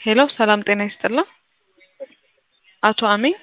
ሄሎ ሰላም ጤና ይስጥልን። አቶ አሚን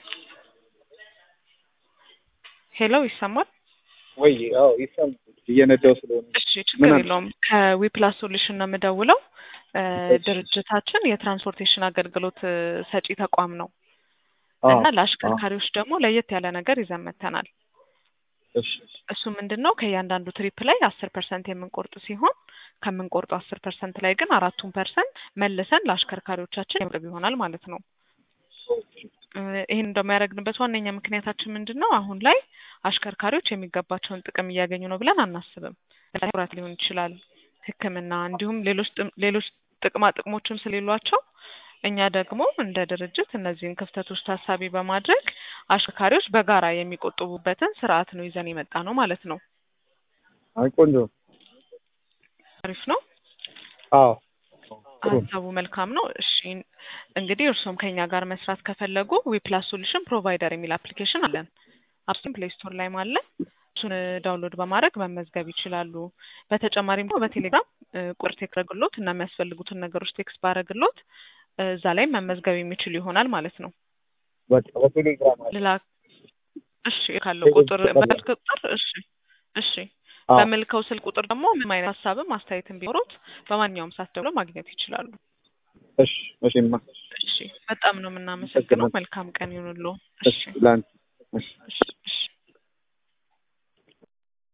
ሄሎ ይሰማል? ወይ አዎ ይሰማል። እየነዳው ስለሆነ እሺ ችግር ምን አለ? የለውም። ከዊፕላስ ሶሉሽን ነው የምደውለው። እ ድርጅታችን የትራንስፖርቴሽን አገልግሎት እ ሰጪ ተቋም ነው አዎ እና ለአሽከርካሪዎች ደግሞ ለየት ያለ ነገር ይዘን መጥተናል። እሺ እሱ ምንድን ነው ከእያንዳንዱ ትሪፕ ላይ አስር ፐርሰንት የምንቆርጥ ሲሆን ከምንቆርጡ አስር ፐርሰንት ላይ ግን አራቱን ፐርሰንት መልሰን ለአሽከርካሪዎቻችን የምርብ ይሆናል ማለት ነው። እ ይህን እንደሚያደርግንበት ዋነኛ ምክንያታችን ምንድን ነው? አሁን ላይ አሽከርካሪዎች የሚገባቸውን ጥቅም እያገኙ ነው ብለን አናስብም። ለምሳሌ ኩራት ሊሆን ይችላል፣ ሕክምና እንዲሁም ሌሎች ጥም- ሌሎች ጥቅማ ጥቅሞችም ስለሌሏቸው እኛ ደግሞ እንደ ድርጅት እነዚህን ክፍተቶች ታሳቢ በማድረግ አሽከርካሪዎች በጋራ የሚቆጥቡበትን ስርዓት ነው ይዘን የመጣ ነው ማለት ነው። አይ ቆንጆ አሪፍ ነው። አዎ ጥሩ ሀሳቡ መልካም ነው። እሺ እንግዲህ እርሶም ከኛ ጋር መስራት ከፈለጉ ዊፕላስ ሶሉሽን ፕሮቫይደር የሚል አፕሊኬሽን አለን። አፕስም ፕሌይ ስቶር ላይም አለ። እሱን ዳውንሎድ በማድረግ መመዝገብ ይችላሉ። በተጨማሪም ደግሞ በቴሌግራም እ ቁጥር ቴክስት ባረግሎት እና የሚያስፈልጉትን ነገሮች ቴክስት ባረግሎት እ እዛ ላይ መመዝገብ የሚችሉ ይሆናል ማለት ነው። በቃ በቴሌግራም አለ። ሌላ እሺ ካለው ቁጥር በልክ ቁጥር እሺ እሺ አዎ በምልከው ስልክ ቁጥር ደግሞ ምንም አይነት ሀሳብም አስተያየትም ቢኖሩት በማንኛውም ሰዓት ደውለው ማግኘት ይችላሉ። እሺ እሺማ እሺ በጣም ነው የምናመሰግነው። መልካም ቀን ይሁንልዎ። እሺ እሺ ላንቺ እሺ እሺ